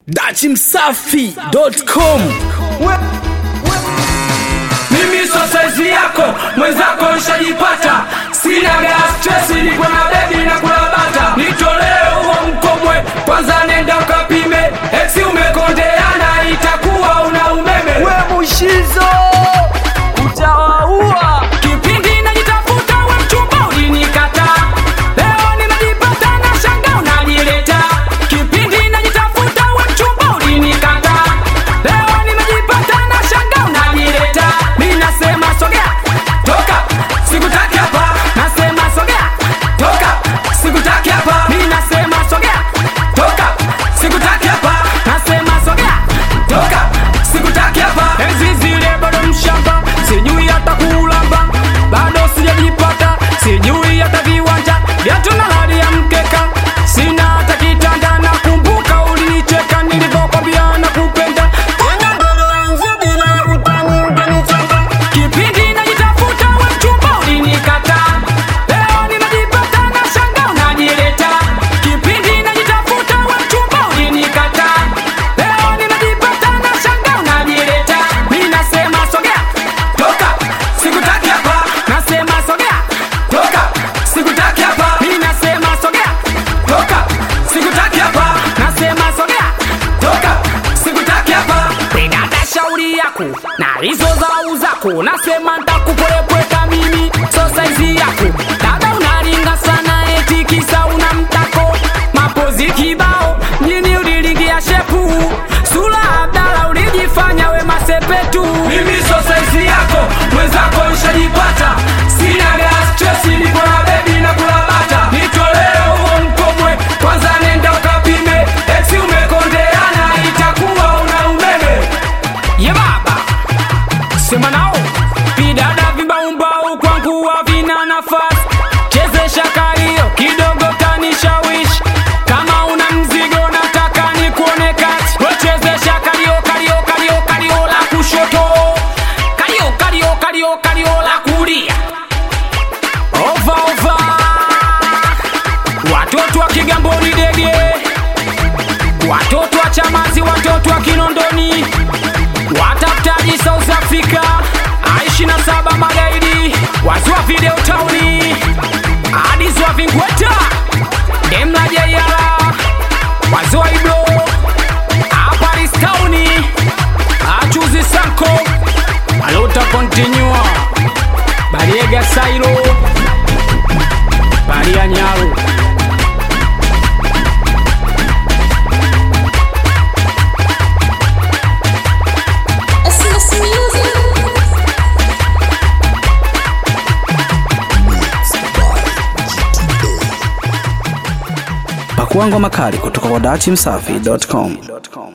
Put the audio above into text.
dachimsafi.com mimi so saizi yako mwenzako nshajipata sina gas stress niko na bebi na kulabata nitolee huo mkomwe kwanza nenda ukapime eksi umekondeana itakuwa una umeme we mushizo utawaua kipindi najitafuta we mchumba ulinikata leo nimejipata na shanga unanileta kipindi najitafuta we mchumba ulinikata leo nimejipata na shanga unanileta mi nasema sogea toka sikutaki hapa nasema sogea toka sikutaki hapa mi nasema sogea toka sikutaki hapa nasema sogea toka sikutaki hapa enzi zile bado mshamba sijui hata kulamba bado sijajipata sijui hata viwanja vyatu na hali ya mkeka sina hata kitanda na kumbuka ulinicheka nilivyokwambia na kupenda tena mbele yangu bila utani ukanichanga kipindi najitafuta we mchumba ulinikata leo nimejipata na shanga unajileta kipindi najitafuta we mchumba ulinikata leo nimejipata na shanga unajileta mi nasema sogea toka sikutaki hapa nasema sogea toka sikutaki hapa mi nasema sogea toka sikutaki hapa nasema sogea toka sikutaki hapa pedata shauri yako na hizo zau zako nasema ntakupolepweka mimi so saizi yako dada unaringa sana eti kisa una mtako mapozi kibao mjini ulilingia shepu sula abdala ulijifanya we masepetu mimi so saizi yako mwenzako nshajipata sina gas stress niko na bebi na kulabata nitolee huo mkomwe kwanza nenda ukapime eksi umekondeana itakuwa una umeme ye baba sema nao vidada vibaumbau kwangu havina nafasi chezesha kalio kidogo kanishawishi kama una mzigo nataka ni kuone kati wechezesha kalio kalio kalio kalio la kushoto kalio kalio kalio kalio la kulia ova ova watoto wa kigamboni dege watoto wa chamazi watoto wa kinondoni watafutaji south africa aishi na saba magaidi wazua video tauni adizwa vingweta demla jeiala wazua iblo aparis tauni achuzi sanko alota kontinua bariega sairo baria nyaro Essence Music. pakuangwa makali kutoka kwa dachimsafi.com